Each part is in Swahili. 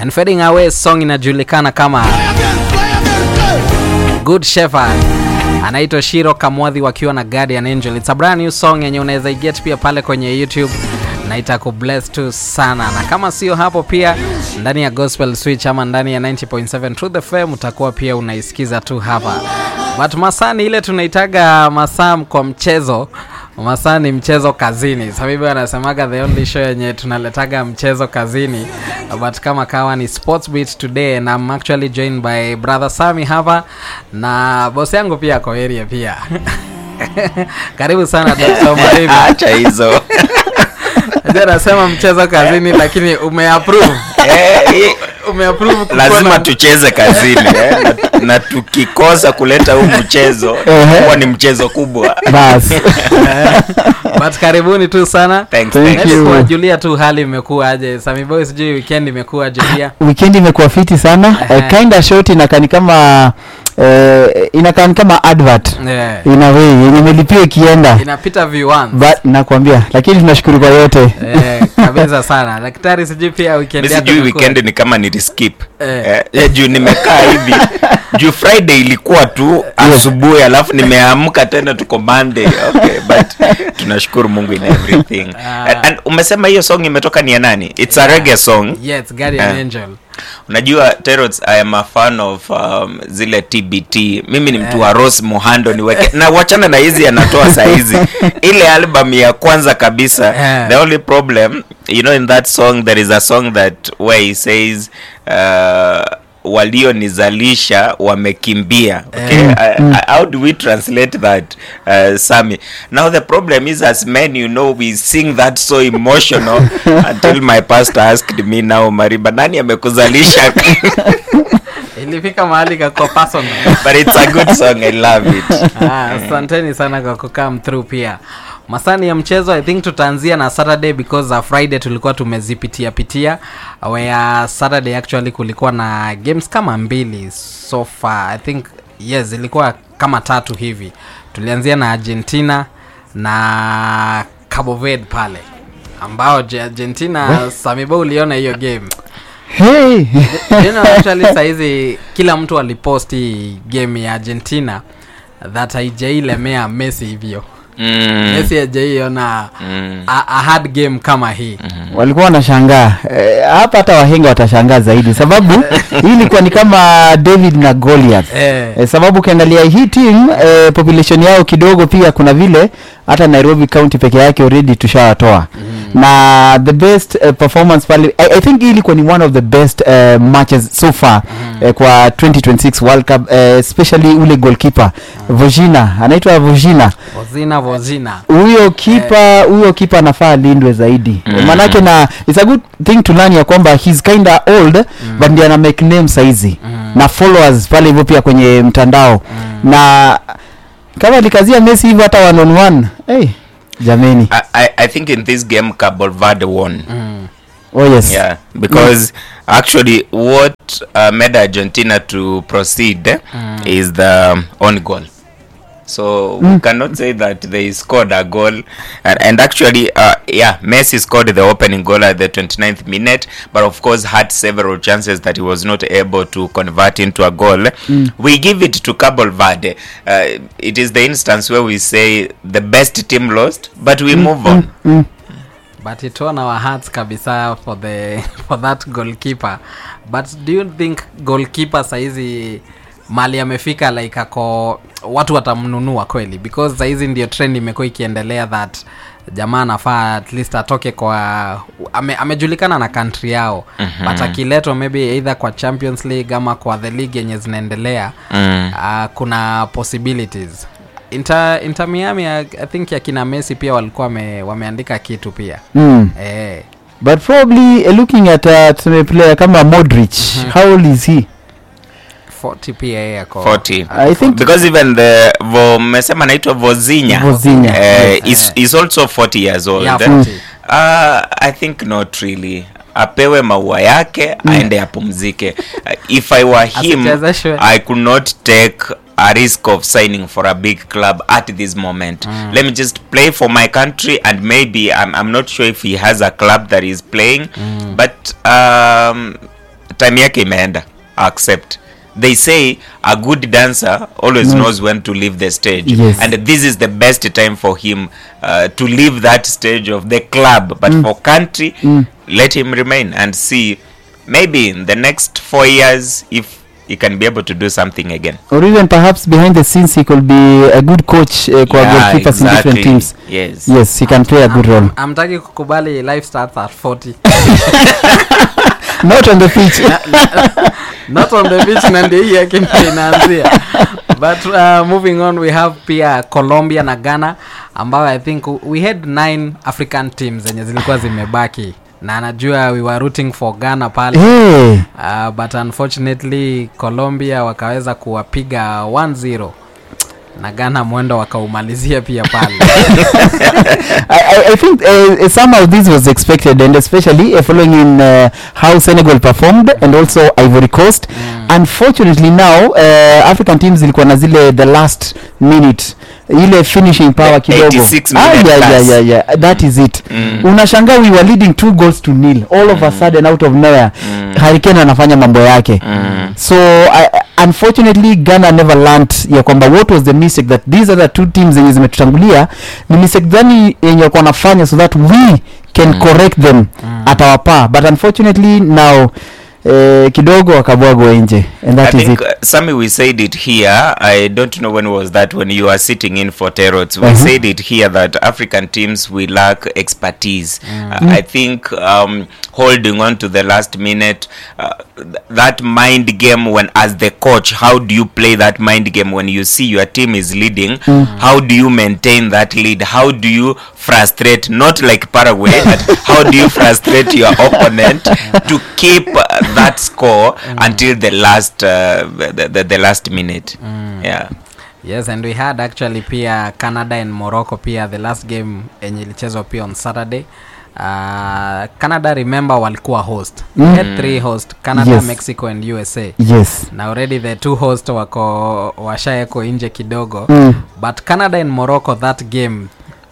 and fading away song inajulikana kama good shepherd anaitwa shiro kamwadhi wakiwa na guardian angel it's a brand new song yenye unaweza iget pia pale kwenye youtube na itakubless tu sana na kama sio hapo pia ndani ya gospel switch ama ndani ya 90.7 truth fm utakuwa pia unaisikiza tu hapa but masaa ni ile tunaitaga masaa kwa mchezo masaa ni mchezo kazini sabibi anasemaga the only show yenye tunaletaga mchezo kazini but kama kawa ni sports beat today na I'm actually joined by brother sami hapa na bosi yangu pia ako area pia karibu sana Dr. Maribi. acha hizo Najua nasema mchezo kazini lakini umeapprove Eh, eh, umeapprove kukuwa lazima na- tucheze kazini eh, na, na tukikosa kuleta huu mchezo Ehe. huwa ni mchezo kubwa bas but karibuni tu sana Thanks, Thank thanks. you. Hebu kuwajulia tu hali imekuwa aje sami boy sijui weekend imekuwa aje pia weekend imekuwa fiti sana Ehe. uh, kinda short inakani kama uh, inakani kama advert yeah. in a way yenye imelipia ikienda inapita v1 but nakwambia lakini tunashukuru kwa yote eh, kabisa sana daktari sijui pia weekend mi yako sijui imekuwa- weekend ni kama niliskip Eh. eh, eh, juu nimekaa hivi juu friday ilikuwa tu asubuhi alafu nimeamka tena tuko monday okay but tunashukuru mungu in everything Ah. and, and umesema hiyo song imetoka ni ya nani it's a reggae song yes guardian Eh. angel unajua terots i am a fan of um, zile tbt mimi ni mtu wa ros mohando niweke na wachana na hizi anatoa sahizi ile album ya kwanza kabisa Eh. the only problem you know in that song there is a song that where he says uh, walionizalisha wamekimbia okay? Eh. I, I, how do we translate that uh, sami now the problem is as men you know we sing that so emotional until my pastor asked me now mariba nani amekuzalisha ilifika mahali kakua personal but it's a good song i love it Ah, asanteni sana kwa kukam through pia masani ya mchezo i think tutaanzia na saturday because uh, friday tulikuwa tumezipitia pitia where saturday actually kulikuwa na games kama mbili so far i think yes ilikuwa kama tatu hivi tulianzia na argentina na Cabo Verde pale ambao Je- argentina samibo uliona hiyo game hey. you know, actually sahizi kila mtu aliposti game ya argentina that haijailemea messi hivyo mm. messi hajaiona Mm. a, a hard game kama hii walikuwa wanashangaa Eh, hapa hata wahenga watashangaa zaidi sababu hii ilikuwa ni kama david na goliath Eh. eh, sababu ukiangalia hii team eh, population yao kidogo pia kuna vile hata nairobi county peke yake already tushawatoa mm. na the best uh, performance pale I, i think hii ilikuwa ni one of the best uh, matches so far mm. eh, kwa 2026 world cup eh, especially ule goalkeeper mm. vojina anaitwa vojina vozina vozina huyo kipa huyo kipa anafaa alindwe zaidi mm. manake na it's a good thing to learn ya kwamba he's kinda old mm. but ndiye ana make name saizi mm. na followers pale hivyo pia kwenye mtandao mm. na kama alikazia messi hivyo hata one on one hey, jameni I, I, I think in this game Cabo Verde won mm. oh yes yeah because actually what uh, made argentina to proceed eh, is the um, own goal so we cannot say that they scored a goal and, and actually uh, yeah messi scored the opening goal at the 29th minute but of course had several chances that he was not able to convert into a goal we give it to Cabo Verde uh, it is the instance where we say the best team lost but we move on mm. but it won our hearts kabisa for the for that goalkeeper but do you think goalkeeper saizi mali amefika like ako watu watamnunua kweli because saizi ndio trend imekuwa ikiendelea that jamaa anafaa at least atoke kwa ame, amejulikana na country yao mm-hmm. but akiletwa maybe either kwa champions league ama kwa the league yenye zinaendelea Mm. uh, kuna possibilities inter, inter miami I, i think yakina messi pia walikuwa wame, wameandika kitu pia Mm. eh, but probably uh, looking at uh, tuseme player kama modric how old is he 40 pia yeye ako 40 i think because even the vo mmesema anaitwa vozinya Vozinha, uh, yes. is, is also 40 years old Yeah, eh? 40. uh, i think not really apewe maua yake aende apumzike uh, if i were him Asichezeshwe. i could not take a risk of signing for a big club at this moment let me just play for my country and maybe I'm, I'm not sure if he has a club that is playing but um, time yake imeenda accept they say a good dancer always Mm. knows when to leave the stage Yes. and this is the best time for him uh, to leave that stage of the club but for country Mm. let him remain and see maybe in the next four years if he can be able to do something again or even perhaps behind the scenes he could be a good coach uh, kwa Yeah, goalkeepers in different exactly. teams yes yes he can play a good role amtaki kukubali life starts at 40 not on the pitch not on the beach na ndio hii yake ndio inaanzia but uh, moving on we have pia colombia na ghana ambayo i think we had nine african teams zenye zilikuwa zimebaki na anajua we were rooting for ghana pale hey. uh, but unfortunately colombia wakaweza kuwapiga 1-0 na ghana mwendo wakaumalizia pia pale I, I, I think uh, somehow this was expected and especially uh, following in uh, how Senegal performed and also Ivory Coast Mm. unfortunately now uh, African teams zilikuwa na zile the last minute ile finishing power The kidogo 86 ah, minute yeah, yeah, plus. yeah, yeah. that is it Mm. unashangaa we were leading two goals to nil all of a sudden out of nowhere Mm. Hurricane anafanya mambo yake Mm. so I, unfortunately ghana never learnt ya kwamba what was the mistake that these other two teams zenye zimetutangulia ni mistake gani yenye walikuwa wanafanya so that we can Mm. correct them Mm. at our par but unfortunately now eh, kidogo wakabwagwa nje and that I is think it uh, Sammy, we said it here. I don't know when was that when you are sitting in for Terots. We Mhm. said it here that African teams we lack expertise. Uh, I think um, holding on to the last minute, uh, th- that mind game when as the coach, how do you play that mind game when you see your team is leading? How do you maintain that lead? How do you frustrate? Not like Paraguay, but how do you frustrate your opponent to keep uh, that score until the last uh, the, the, the last minute? Yeah. yes and we had actually pia canada and morocco pia the last game yenye ilichezwa pia on saturday uh, canada remember walikuwa host mm. Mm. had three host canada Yes. mexico and usa yes na already the two host wako washaeko nje kidogo mm. but canada and morocco that game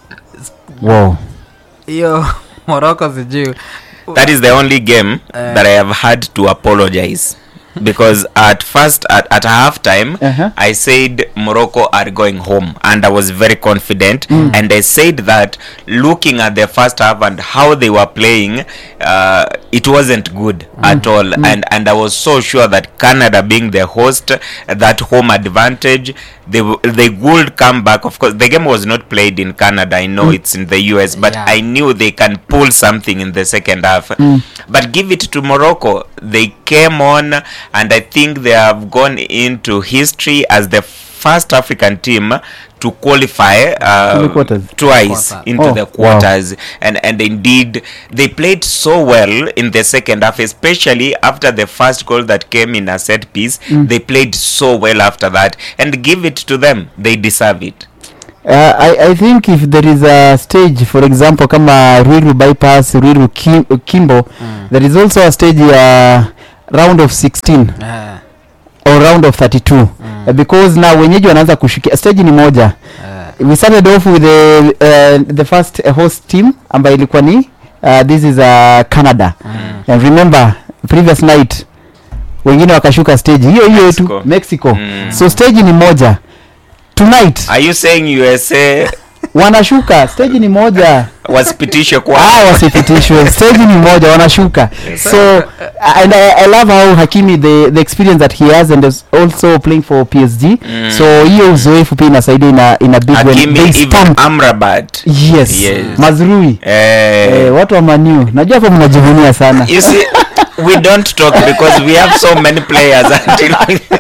wow hiyo morocco sijuu That is the only game Uh, that I have had to apologize because at first at, at half time Uh-huh. I said Morocco are going home and I was very confident and I said that looking at the first half and how they were playing uh, it wasn't good at all and and I was so sure that Canada being the host that home advantage they w- they would come back of course the game was not played in Canada I know it's in the US but Yeah. I knew they can pull something in the second half. But give it to Morocco. They came on, and I think they have gone into history as the first African team to qualify To the uh, quarters. twice Quarter. into Oh, the wow. quarters. And and indeed, they played so well in the second half, especially after the first goal that came in a set piece. They played so well after that, and give it to them. They deserve it. Uh, I, I think if there is a stage for example kama Ruiru bypass Ruiru Kim, Kimbo Mm. there is also a stage ya round of 16 uh, or round of 32 mm, uh, because now wenyeji wanaanza kushikia stage ni moja uh, we started off with the, uh, the first uh, host team ambayo ilikuwa ni uh, this is uh, Canada mm. and remember previous night wengine wakashuka stage hiyo hiyo tu Mexico. Mexico Mm. so stage ni moja tonight Are you saying USA wanashuka stage ni moja wasipitishwe kwa ah wasipitishwe stage ni moja wanashuka so and I, I love how Hakimi the, the experience that he has and is also playing for PSG Mm. so hiyo uzoefu pia inasaidia ina, ina big when Hakimi they even stamp Amrabat. yes, Yes. mazrui Eh, eh, watu wa maniu najua hapo mnajivunia sana you see, we don't talk because we have so many players until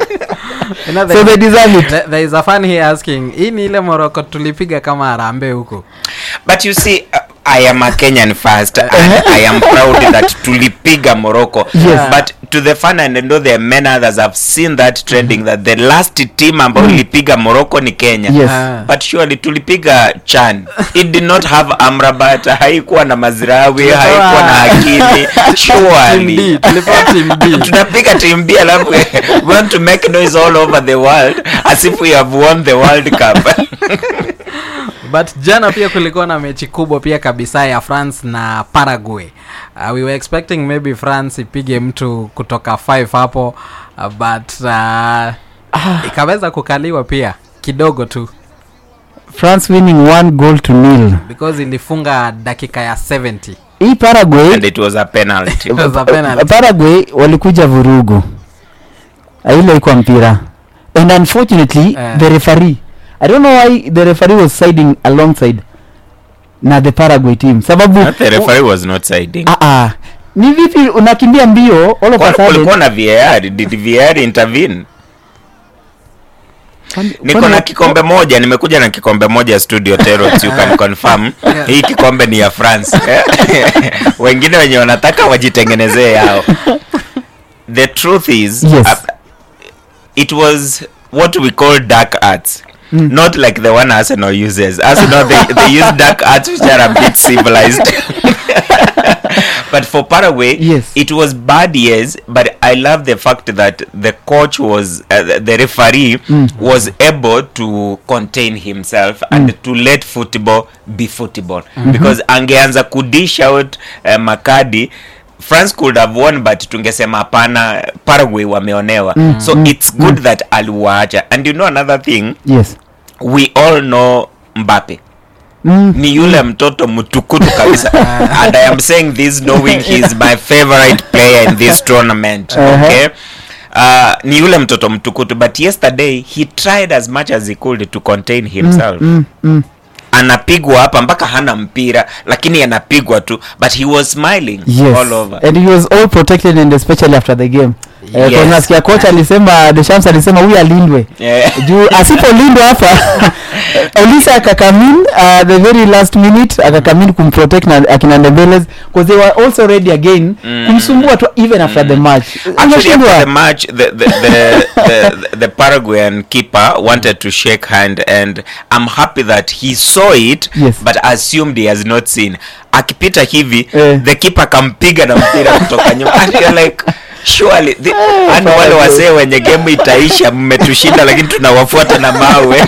You know, so there, they deserve it there, there is a fan here asking hii ni ile moroko tulipiga kama harambe huko but you see uh, I am a Kenyan first and I am proud that tulipiga Morocco Yes. but to the fan and I know there are many others have seen that trending that the last team ambayo ilipiga Morocco ni Kenya Yes. Ah. but surely tulipiga Chan it did not have Amrabat haikuwa na Mazrawi haikuwa na Hakimi Team surely D, tulipewa team D. tunapiga team B alafu we want to make noise all over the world as if we have won the World Cup but jana pia kulikuwa na mechi kubwa pia kabisa ya france na paraguay uh, we were expecting maybe france ipige mtu kutoka 5 hapo uh, but uh, ikaweza kukaliwa pia kidogo tu france winning one goal to nil because ilifunga dakika ya 70 hii paraguay and it was a penalty It was a penalty. paraguay walikuja vurugu Ah, ile ikuwa mpira and unfortunately Eh. the referee i don't know why the referee was siding alongside na the paraguay team sababu Not the referee was not siding Ah, ah. ni vipi unakimbia mbio all of a Kwani sudden kulikuwa na var did var intervene Kwani- niko kwani- na kikombe moja nimekuja na kikombe moja studio Terrors, you can confirm Yeah. hii kikombe ni ya france wengine wenye wanataka wajitengenezee yao the truth is Yes. uh, it was what we call dark arts Mm. not like the one arsenal uses arsenal they, they use dark arts which are a bit civilized but for paraguay Yes. it was bad yes but i love the fact that the coach was uh, the referee Mm. was able to contain himself and to let football be football because angeanza kudish out uh, makadi france could have won but tungesema hapana paraguay wameonewa so it's good that aliwaacha and you know another thing yes we all know mbape mm. ni yule mtoto mtukutu kabisa and i am saying this knowing he is my favorite player in this tournament Uh-huh. okay Uh, ni yule mtoto mtukutu but yesterday he tried as much as he could to contain himself mm, mm. anapigwa hapa mpaka hana mpira lakini anapigwa tu but he was smiling yes all over and he was all protected and especially after the game Eh, Yes. kwa nasikia coach alisema Deschamps alisema huyu alindwe Yeah. juu asipolindwa hapa Olisa akakamin uh, the very last minute akakamin kumprotect na akina Ndembele because they were also ready again Mm. kumsumbua tu even after the match Actually, Unashindwa. after the match, the the, the, the, the Paraguayan keeper wanted to shake hand, and I'm happy that he saw it, Yes. but assumed he has not seen. Akipita hivi, Eh. the keeper kampiga na mpira kutoka nyuma. And you're like, surely, the, Eh, and wale Paraguay. wasee wenye game itaisha, mmetushinda, lakini tunawafuata na mawe.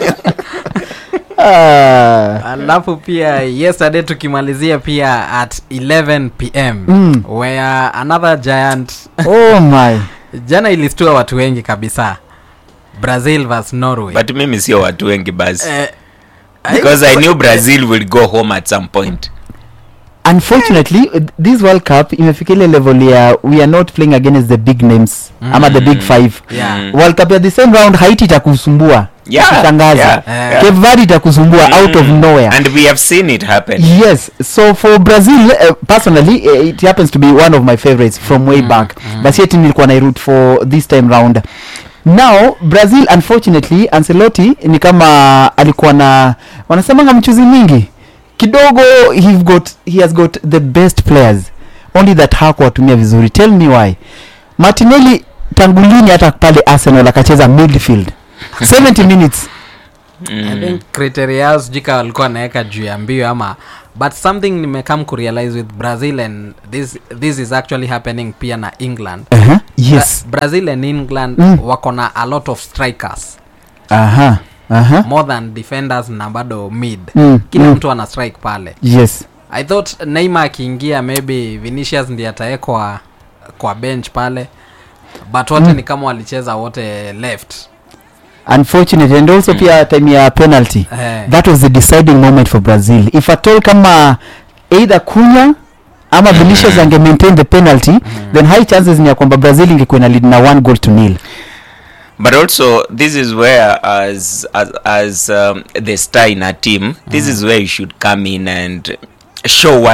Ah. alafu pia yesterday tukimalizia pia at 11 pm Mm. where another giant oh my jana ilistua watu wengi kabisa brazil vs norway but mimi sio watu wengi basi. Eh, Because I knew Brazil will go home at some point. unfortunately uh, this world cup imefika ile level ya we are not playing against the big names ama the big five yeah. Mm. world cup ya the same round haiti itakusumbua Yeah, Kushangaza. yeah, Eh. yeah. cape verde itakusumbua out of Mm. nowhere And we have seen it happen. yes so for brazil uh, personally uh, it happens to be one of my favorites from way Mm, back mm. but yet nilikuwa na root for this time round now brazil unfortunately ancelotti ni kama alikuwa na wanasemanga mchuzi mingi kidogo he got he has got the best players only that hakuwatumia vizuri tell me why martinelli tangu lini hata pale arsenal akacheza midfield 70 minutes I think criteria yao sijui kama walikuwa wanaweka juu ya mbio ama but something nimekam kurealize with brazil and this, this is actually happening pia na england uh-huh. yes Bra- brazil and england Mm. wako na a lot of strikers aha aha more than defenders na bado mid Mm, kila mm. mtu ana strike pale yes i thought neymar akiingia maybe vinicius ndi atawekwa kwa bench pale but wote Mm. ni kama walicheza wote left unfortunate and also pia time ya penalty eh, that was the deciding moment for brazil if at all kama either kunya ama vinicius ange maintain the penalty then high chances ni ya kwamba brazil ingekuwa na lead na one goal to nil but also this is where as as, as um, the star in a team this is where you should come in and show what